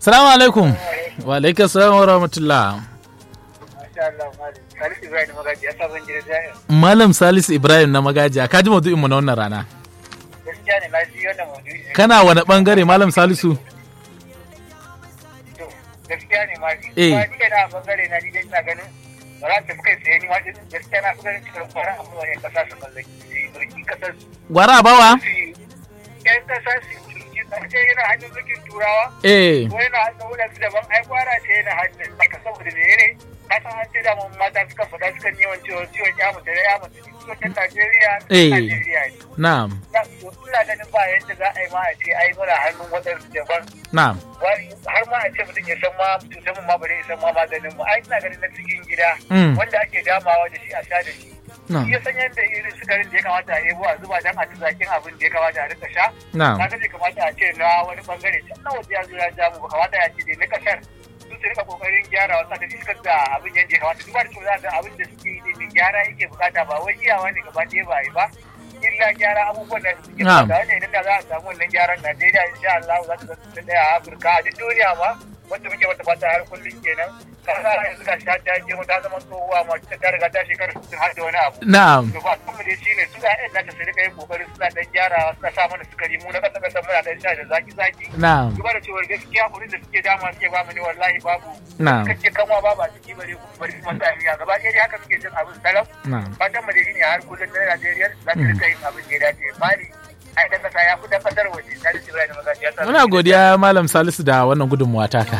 Salamu alaikum. Wa alaikum salam wa rahmatullah. Masha Allah, Malam. Salisu Ibrahim Magaji, ya sabon gidan jami'a. Malam Salisu Ibrahim na magajiya, ka ji maudu'in mu na wannan rana. Gaskiya ne na ji wannan maudu'i. Kana wani bangare Malam Salisu? To, gaskiya ne ma ji. Eh. Kuma ni kai na bangare na ni dai ina ganin ba za ta fi kai tsaye ni ma din gaskiya na fi ganin cikin kwara a kuma yan kasa su mallaki mulki kasar su. Gwara a bawa? Su yi- Yan kasa su mulki kasar yana hannun mulkin turawa. Eh. ko yana hannun wadansu daban ai kwara ce yana hannun saka saboda me ne ka san an ce da mun mata suka faɗa suka yi yawan ciwon ciwon ya mutu da ya mutu ciwon Najeriya Eh. Najeriya ne Na'am. Na- to ina ganin ba yadda za a yi ma a ce ai muna hannun wadansu daban Na'am. wani har ma a ce mutum ya san ma cutar mu ma bare ya san ma maganin mu ai ina ganin na cikin gida Mm. wanda ake damawa da shi a sha da shi Na'am. ya san yadda irin sukarin da ya kamata a yebo a zuba dan a ci zakin abin da ya kamata a rika sha Na'am. kaga bai kamata a ce na wani bangare can na waje ya zo ya ja mu ba kamata ya ce dai na kasar su su rika kokarin gyara wasa da iskar da abin yadda ya kamata duba da cewa za ga abin da suke yi din gyara yake bukata ba wai iyawa ne gaba ɗaya ba yi ba illa gyara abubuwan da suke Na'am. bukata wanda idan da za a samu wannan gyaran Najeriya insha Allah za ta zama ta ɗaya a Afirka a duk duniya ma wanda muke wata fata har kullum kenan kasa yanzu ga sha ta je ta zama tsohuwa ma ta riga ta shekara 60 har da wani abu Na'am. to ba kuma dai shine su da ƴan nata su rika yin kokari suna dan gyarawa suna sa mana sukari mu na kasa kasa muna dan sha da zaki zaki Na'am. duba da cewa gaskiya kuɗin da suke dama suke ba mu ne wallahi babu Na'am. kake kanwa babu a ciki bare kuma bari kuma sa miya gaba ɗaya dai haka suke cin abin salam Na'am. fatan mu dai shine har kullum na Najeriya za ta rika yin abin da ya dace bari ai dan kasa ya fi dan kasar waje ta da cewa da magaji ya sa Muna godiya Malam Salisu da wannan gudunmuwa taka.